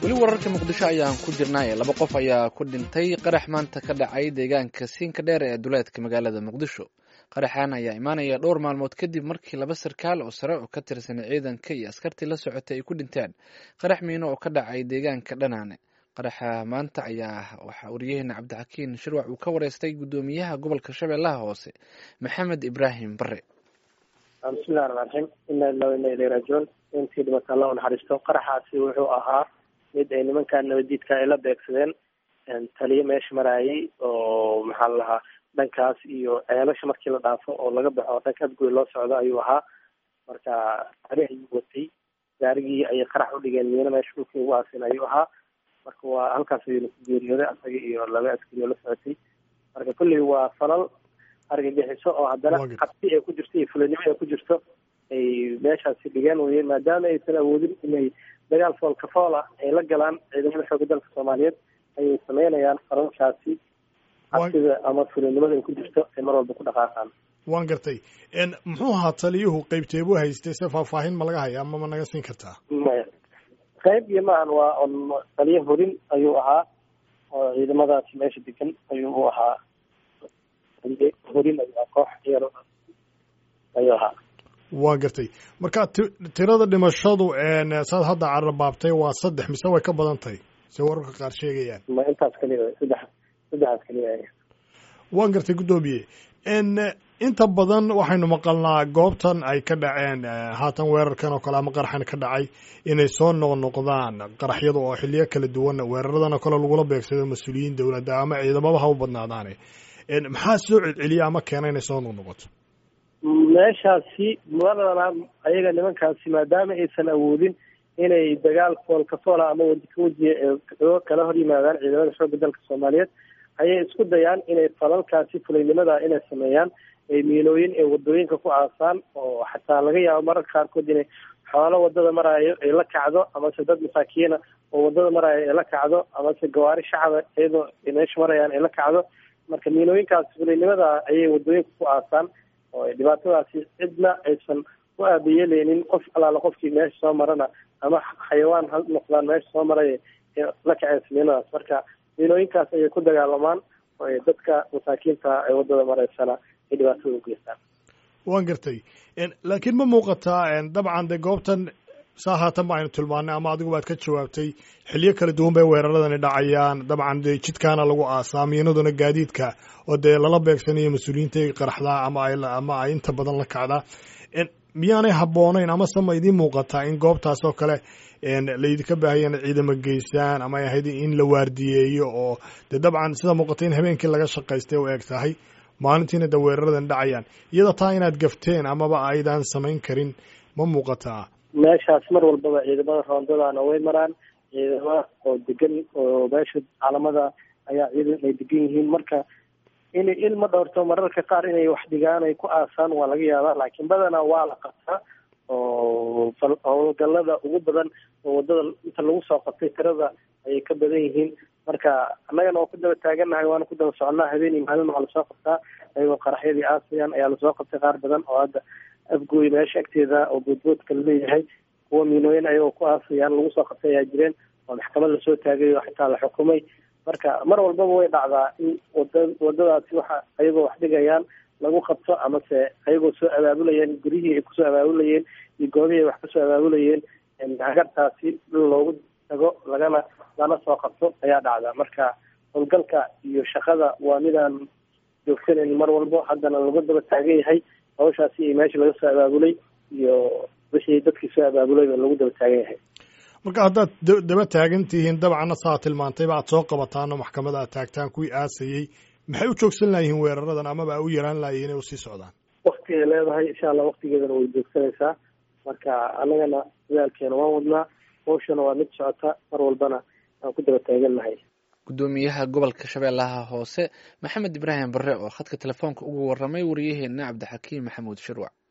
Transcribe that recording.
weli wararka muqdisho ayaan ku jirnaaye laba qof ayaa ku dhintay qarax maanta ka dhacay deegaanka siinka dheer ee duleedka magaalada muqdisho qaraxan ayaa imaanaya dhowr maalmood kadib markii laba sarkaal oo sare oo ka tirsan ciidanka iyo askartii la socotay ay ku dhinteen qarax miino oo ka dhacay deegaanka dhanaane qaraxa maanta ayaa waxaa wariyaheena cabdixakiin shirwac uu ka wareystay guddoomiyaha gobolka shabeellaha hoose maxamed ibraahim bare bismillahi raxmaan raxiim ina ila ina ilay raajicuun intii dhibata alla u naxariisto qaraxaasi wuxuu ahaa mid ay nimankan nabadiidka ay la beegsadeen taliyo meesha maraayay oo maxaa la lahaa dhankaas iyo ceelasha markii la dhaafo oo laga baxo dhanka adgoy loo socdo ayuu ahaa marka ari ayuu watay gaarigii ayay qarax udhigeen miino meesha dhulkii ugu aasin ayuu ahaa marka waa halkaas ayuuna ku geeriyooday asaga iyo laba askari oo la socotay marka kulley waa falal argagixiso oo haddana cabsi ay ku jirto iyo fulinimo ay ku jirto ay meeshaasi dhigeen weye maadaama aysan awoodin inay dagaal foolka fool ah ay la galaan ciidamada xooga dalka soomaaliyeed ayay sameynayaan faralkaasi cabsida ama fulinimada ay ku jirto ay mar walba ku dhaqaaqaan waan gartay muxuu ahaa taliyuhu qeybteebuu haystay se faahfaahin ma laga haya ama ma naga siin kartaa maya qayb iyo maahan waa on taliyo horin ayuu ahaa oo ciidamadaasi meesha degan ayuu u ahaa horin ayuu ahaa koox yar ayuu ahaa waa gartay marka ti tirada dhimashadu saad hadda carabaabtay waa saddex mise way ka badan tahay se wararka qaar sheegayaan ma intaas kaliya saddex saddexaas kaliya waan gartay guddoomiye inta badan waxaynu maqalnaa goobtan ay ka dhaceen haatan weerarkan oo kale ama qaraxan ka dhacay inay soo noqnoqdaan qaraxyada oo xiliyo kala duwan weeraradan oo kale lagula beegsado mas-uuliyiin dowladda ama ciidamaba ha u badnaadaane maxaa soo celceliya ama keena inay soo noqnoqoto meeshaasi madana ayaga nimankaasi maadaama aysan awoodin inay dagaal foolka foola ama weji ka wejiya kala hor yimaadaan ciidamada xoogga dalka soomaaliyeed ayay isku dayaan inay falalkaasi fulaynimada inay sameeyaan ay miilooyin ay wadooyinka ku aasaan oo xataa laga yaabo mararka qaarkood inay xoolo wadada maraayo ay la kacdo amase dad masaakiina oo wadada maraayo ay la kacdo amase gawaari shacaba iyadoo meesha marayaan ay la kacdo marka miilooyinkaasi fulaynimada ayay wadooyinka ku aasaan oo dhibaatadaasi cidna aysan u aabayeeleynin qof alaala qofkii meesha soo marana ama xayawaan ha noqdaan meesha soo maray la kaceen samiinadaas marka miilooyinkaas ayay ku dagaalamaan oo dadka masaakiinta ee wadada maraysana ay dhibaatada u geystaan waan gartay laakiin ma muuqataa dabcan de goobtan saa haatan ba aynu tilmaanay ama adigu baad ka jawaabtay xiliyo kala duwan bay weeraradani dhacayaan dabcan de jidkaana lagu aasaa miinaduna gaadiidka oo dee lala beegsanayo mas-uuliyiinta ay qaraxdaa ama ay ama ay inta badan la kacdaa miyaanay habboonayn amase ma idiin muuqataa in goobtaas oo kale laydinka baahaya ina ciidamo geysaan ama ay ahayd in la waardiyeeyo oo dee dabcan sida muuqata in habeenkii laga shaqaystay u eg tahay maalintiina de weeraradan dhacayaan iyada taa inaad gafteen amaba aydan samayn karin ma muuqataa meeshaas mar walbaba ciidamada roondadana way maraan ciidamada oo degan oo meesha caalamada ayaa ciidan ay degan yihiin marka inay ilma dhowrto mararka qaar inay wax dhigaan ay ku aasaan waa laga yaabaa laakiin badanaa waa la qabtaa oo howlgalada ugu badan oo wadada inta lagu soo qabtay tirada ayay ka badan yihiin marka annagana waa ku daba taagannahay waana ku daba soconaa habeen iyo maalin waa lasoo qabtaa ayagoo qaraxyadii aasayaan ayaa lasoo qabtay qaar badan oo hadda afgooy meesha agteeda oo boodboodka laleeyahay kuwa miinooyin ayagoo ku aasayaan lagu soo qabtay ayaa jireen oo maxkamad lasoo taagay oo xitaa la xukumay marka mar walbaba way dhacdaa in wada wadadaasi waxa ayagoo wax dhigayaan lagu qabto amase ayagoo soo abaabulayeen guryihii ay kusoo abaabulayeen iyo goobihii ay wax kasoo abaabulayeen hagartaasi loogu tago lagana lana soo qabto ayaa dhacda marka howlgalka iyo shaqada waa midaan joogsanan mar walbo haddana lagu daba taagan yahay hawshaasi iyo meesha laga soo abaabulay iyo wixii dadkii soo abaabulayba lagu daba taagan yahay marka haddaad daba taagan tihiin dabcanna saa tilmaantayba aad soo qabataano maxkamada aad taagtaan kuwii aasayey maxay u joogsan layihiin weeraradan amaba u yaraan layihin inay usii socdaan wakti ay leedahay insha allah waktigeedana way joogsanaysaa marka annagana dadaalkeena waan wadnaa hawshana waa mid socota mar walbana aan ku daba taagannahay guddoomiyaha gobolka shabeellaha hoose maxamed ibraahim bare oo khadka telefoonka ugu warramay wariyaheena cabdixakiim maxamuud shirwac